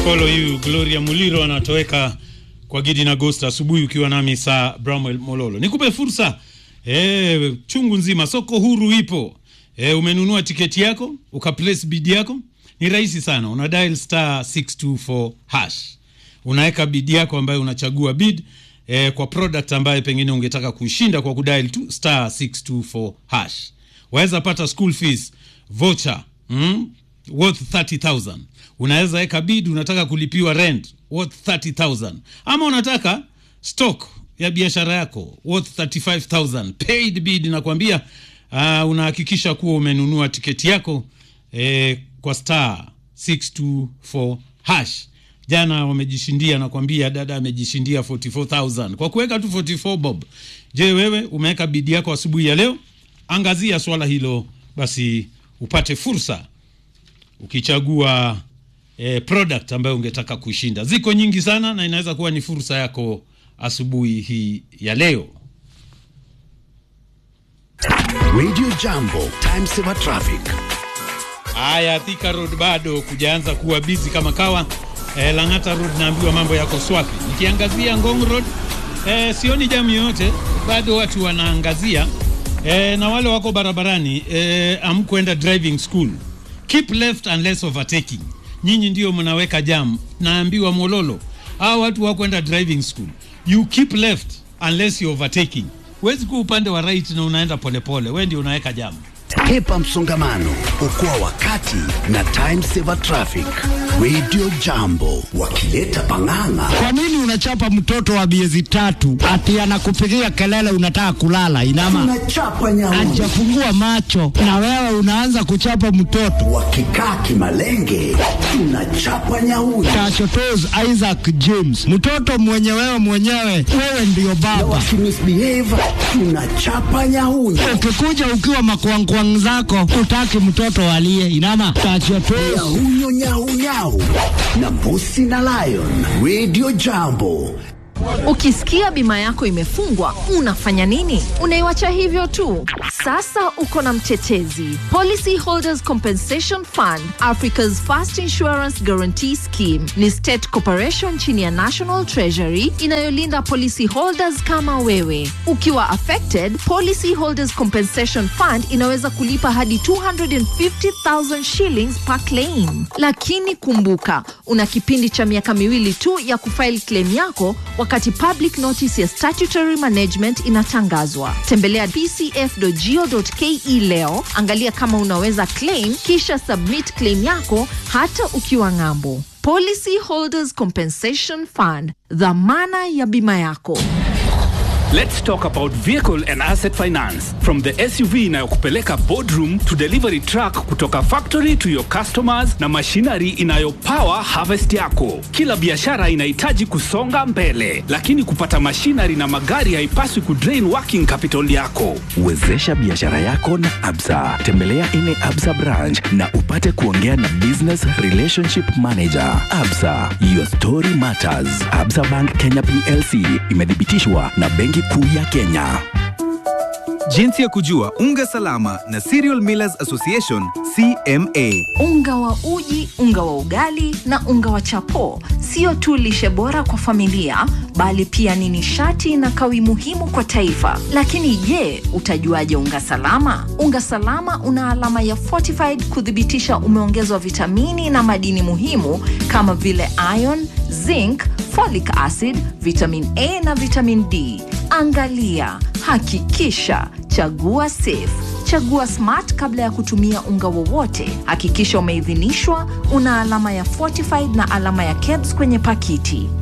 Follow you Gloria Muliro anatoweka kwa Gidi na Ghost asubuhi ukiwa nami saa Bramwell Mololo. Nikupe fursa e, chungu nzima, soko huru ipo e, umenunua tiketi yako uka place bid yako, ni rahisi sana, una dial star 624 hash, unaweka bid yako ambayo unachagua bid e, kwa product ambayo pengine ungetaka kushinda kwa kudial tu star 624 hash. Waweza pata school fees voucher mm? worth 30000 unaweza weka bid unataka kulipiwa rent worth 30000 ama unataka stock ya biashara yako worth 35000 paid bid nakwambia uh, unahakikisha kuwa umenunua tiketi yako eh, kwa star 624 hash jana wamejishindia nakwambia dada amejishindia 44000 kwa kuweka tu 44 bob je wewe umeweka bidi yako asubuhi ya leo angazia swala hilo basi upate fursa ukichagua eh, product ambayo ungetaka kushinda. Ziko nyingi sana na inaweza kuwa ni fursa yako asubuhi hii ya leo. Radio Jambo, time saver traffic. Haya, Thika Road bado kujaanza kuwa busy kama kawa. Eh, Lang'ata Road naambiwa mambo yako swafi. Nikiangazia Ngong Road eh, sioni jamu yoyote, bado watu wanaangazia eh, na wale wako barabarani eh, amkwenda driving school keep left unless overtaking. Nyinyi ndio mnaweka jam. Naambiwa Mololo, hao watu wakwenda driving school, you keep left unless you overtaking. Huwezi kuwa upande wa right na unaenda polepole, wewe ndio unaweka jam. Hepa msongamano, okoa wakati na time saver traffic. Radio Jambo wakileta pang'ang'a. Kwa nini unachapa mtoto wa miezi tatu ati anakupigia kelele unataka kulala? Inama Tunachapa nyauni hajafungua macho na wewe unaanza kuchapa mtoto. wakikaa kimalenge, tunachapa nyauni Tachotos Isaac James, mtoto mwenye wewe mwenyewe, wewe ndiyo na baba. wakimisbehave, tunachapa nyauni Ukikuja ukiwa makwangkwang zako, utaki mtoto alie. Inama tachotos nyahunyo nyaunyau na mbusi na lion. Radio Jambo Ukisikia bima yako imefungwa, unafanya nini? Unaiwacha hivyo tu? Sasa uko na mtetezi. Policy Holders Compensation Fund, Africa's First Insurance Guarantee Scheme, ni state corporation chini ya National Treasury inayolinda policy holders kama wewe. Ukiwa affected, Policy Holders Compensation Fund inaweza kulipa hadi 250,000 shillings per claim. Lakini kumbuka, una kipindi cha miaka miwili tu ya kufile claim yako wakati public notice ya statutory management inatangazwa. Tembelea pcf.go.ke leo, angalia kama unaweza claim, kisha submit claim yako hata ukiwa ng'ambo. Policy Holders Compensation Fund, dhamana ya bima yako. Let's talk about vehicle and asset finance. From the SUV inayokupeleka boardroom to delivery truck kutoka factory to your customers na machinery inayopower harvest yako. Kila biashara inahitaji kusonga mbele, lakini kupata machinery na magari haipaswi kudrain working capital yako. Wezesha biashara yako na Absa. Tembelea ine Absa branch na upate kuongea na business relationship manager. Absa, your story matters. Absa Bank Kenya PLC imethibitishwa na Benki Kuu ya Kenya. Jinsi ya kujua unga salama na Cereal Millers Association CMA. Unga wa uji, unga wa ugali na unga wa chapo sio tu lishe bora kwa familia, bali pia ni nishati na kawi muhimu kwa taifa. Lakini je, utajuaje unga salama? Unga salama una alama ya fortified kuthibitisha umeongezwa vitamini na madini muhimu kama vile iron, zinc, folic acid, vitamin A na vitamin D. Angalia, hakikisha, chagua safe. Chagua Smart kabla ya kutumia unga wowote. Hakikisha umeidhinishwa, una alama ya fortified na alama ya KEBS kwenye pakiti.